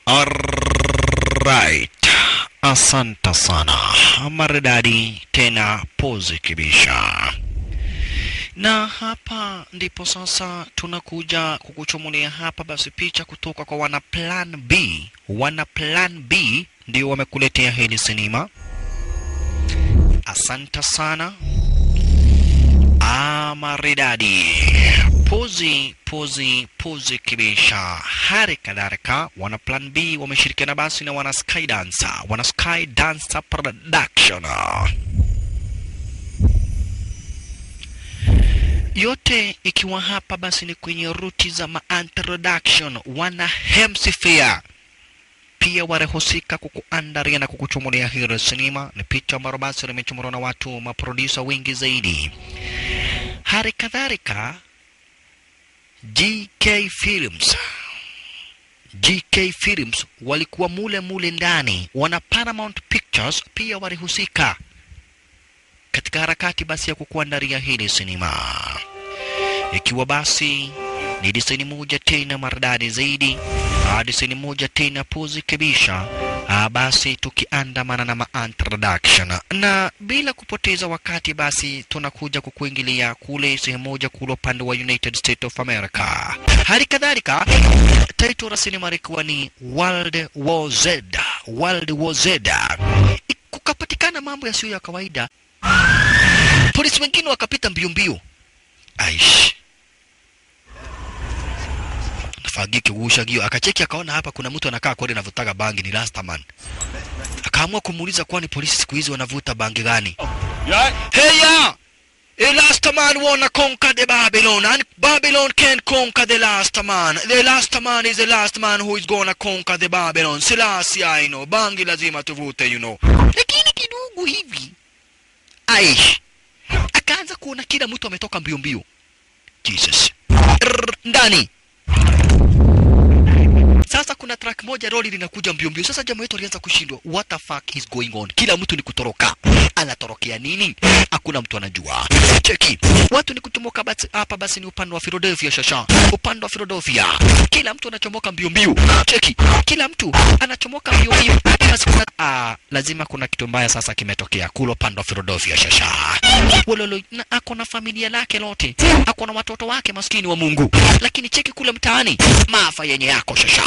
Alright. Asante sana. Maridadi tena pozi kibisha. Na hapa ndipo sasa tunakuja kukuchumulia hapa basi picha kutoka kwa wana Plan B. Wana Plan B ndio wamekuletea hili sinema. Asante sana. Ah, maridadi. Pozi, pozi, pozi kibisha. Hali kadhalika wana Plan B wameshirikiana basi na wana Sky Dancer, wana Sky Dancer Production. Yote ikiwa hapa basi ni kwenye ruti za ma-introduction, wana Hemsifia pia warehusika kukuandaria na kukuchumulia hilo sinema. Ni picha ambalo basi limechomorwa na watu maprodusa wengi zaidi. Hali kadhalika GK Films GK Films walikuwa mule mule ndani, wana Paramount Pictures pia walihusika katika harakati basi ya kukuandaria hili sinema, ikiwa basi ni diseni moja tena maridadi zaidi, ah, diseni moja tena pozi kabisha. Ah, basi tukiandamana na ma-introduction na bila kupoteza wakati, basi tunakuja kukuingilia kule sehemu moja kule upande wa United States of America. Hali kadhalika title la sinema ilikuwa ni World War Z, World War Z. Kukapatikana mambo yasiyo ya kawaida, polisi wengine wakapita mbio mbio, aish fagi kigusha gio akacheki akaona hapa kuna mtu anakaa kweli anavutaga bangi ni Rastaman. Akaamua kumuuliza kwani polisi siku hizi wanavuta bangi gani? Hey ya! The last man wanna conquer the Babylon and Babylon can't conquer the last man. The last man is the last man who is gonna conquer the Babylon. Selassie I know. Bangi lazima tuvute you know. Lakini kidogo hivi. Aish. Akaanza kuona kila mtu ametoka mbio mbio. Jesus. Rrr, ndani. Sasa kuna track moja lori linakuja mbio mbio. Sasa jamaa wetu alianza kushindwa, what the fuck is going on? Kila mtu ni kutoroka, anatorokea nini? Hakuna mtu anajua. Cheki, watu ni kuchomoka basi, hapa basi ni upande wa Philadelphia shasha, upande wa Philadelphia, kila mtu anachomoka mbio mbio. Cheki, kila mtu anachomoka mbio mbio. Basi kuna ah, lazima kuna kitu mbaya sasa kimetokea kule upande wa Philadelphia shasha. Wololo na ako na familia lake lote, ako na watoto wake, maskini wa Mungu. Lakini cheki kule mtaani, maafa yenye yako shasha.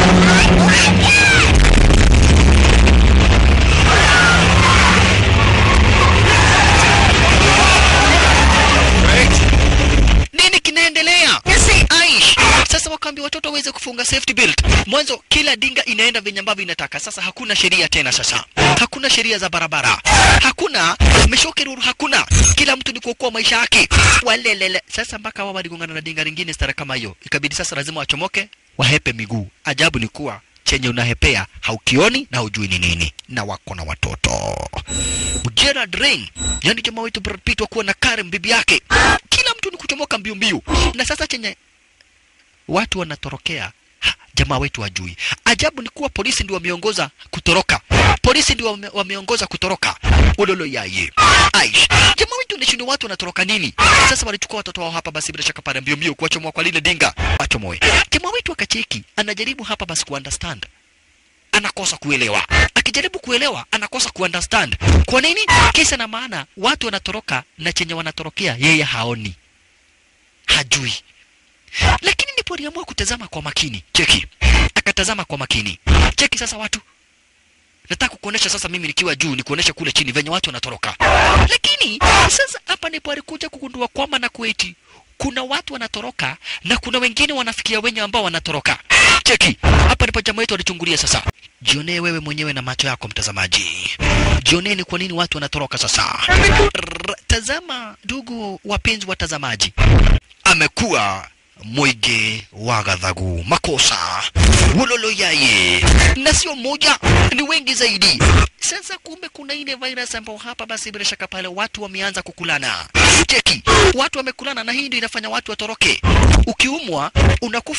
Nini kinaendelea? Aish. Sasa wakaambia watoto waweze kufunga safety belt. Mwanzo kila dinga inaenda venye ambavyo inataka. Sasa hakuna sheria tena sasa. Hakuna sheria za barabara. Hakuna meshoke ruru hakuna. Kila mtu ni kuokoa maisha yake. Walelele. Sasa mpaka wao waligongana na dinga lingine stara kama hiyo. Ikabidi sasa lazima wachomoke, wahepe miguu. Ajabu ni kuwa chenye unahepea haukioni na hujui ni nini, na wako na watoto. Gerard Rain, yani jamaa wetu Brad Pitt wakuwa na Karen bibi yake, kila mtu ni kuchomoka mbio mbio, na sasa chenye watu wanatorokea ha, jamaa wetu hajui. Ajabu ni kuwa polisi ndio wameongoza kutoroka, polisi ndio wame, wameongoza kutoroka. Ololo yaye Aish, jamaa wetu nishindwa watu wanatoroka nini? Sasa walichukua watoto wao hapa, basi bila shaka pale mbio mbio kuwachomoa kwa lile dinga, wachomoe. Jamaa wetu akacheki, anajaribu hapa basi kuunderstand anakosa kuelewa. Akijaribu kuelewa anakosa kuunderstand. Kwa nini? Kisa na maana watu wanatoroka na chenye wanatorokea yeye haoni, hajui. Lakini ndipo aliamua kutazama kwa makini. Cheki, akatazama kwa makini. Cheki sasa watu nataka kukuonesha sasa mimi nikiwa juu nikuonesha kule chini venye watu wanatoroka. Lakini sasa hapa ndipo alikuja kugundua kwamba na kueti kuna watu wanatoroka na kuna wengine wanafikia wenye ambao wanatoroka. Cheki, hapa ndipo jamaa wetu alichungulia sasa. Jionee wewe mwenyewe na macho yako mtazamaji, jionee ni kwa nini watu wanatoroka sasa. Rrr, Tazama ndugu wapenzi watazamaji, amekuwa mwige wa ghadhabu makosa wololo yaye, na sio mmoja, ni wengi zaidi. Sasa kumbe kuna ile virus ambao hapa basi bila shaka pale watu wameanza kukulana. Cheki, watu wamekulana, na hii ndio inafanya watu watoroke. Ukiumwa unakufa,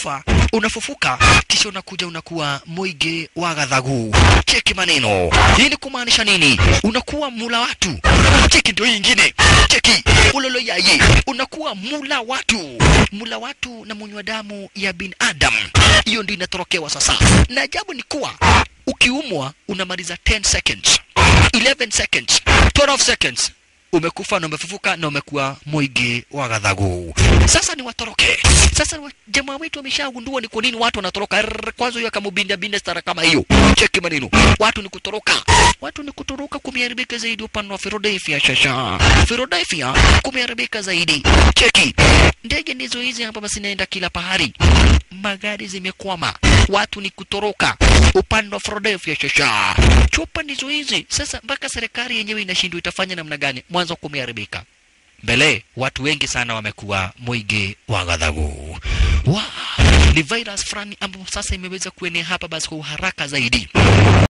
unafufuka kisha unakuja unakuwa mwige wa ghadhagu cheki maneno hii ni kumaanisha nini unakuwa mula watu cheki ndio hii ingine cheki ulolo yaye unakuwa mula watu mula watu na munywa damu ya binadamu hiyo ndio inatorokewa sasa na ajabu ni kuwa ukiumwa unamaliza 10 seconds 11 seconds 12 seconds umekufa na umefufuka na umekuwa mwigi wa ghadhagu sasa ni watoroke sasa wa- jamaa wetu wameshagundua ni kwa nini watu wanatoroka Rrrr, kwanza huyo akamubinda binda stara kama hiyo cheki maneno watu ni kutoroka watu ni kutoroka kumeharibika zaidi upande wa Philadelphia shasha Philadelphia kumeharibika zaidi cheki ndege ndizo hizi hapa basi naenda kila pahari magari zimekwama watu ni kutoroka upande wa Philadelphia shasha chupa ndizo hizi sasa mpaka serikali yenyewe inashindwa itafanya namna gani mwanzo kumeharibika mbele watu wengi sana wamekuwa mwigi wa ghadhabu wow. ni virus fulani ambayo sasa imeweza kuenea hapa basi kwa uharaka zaidi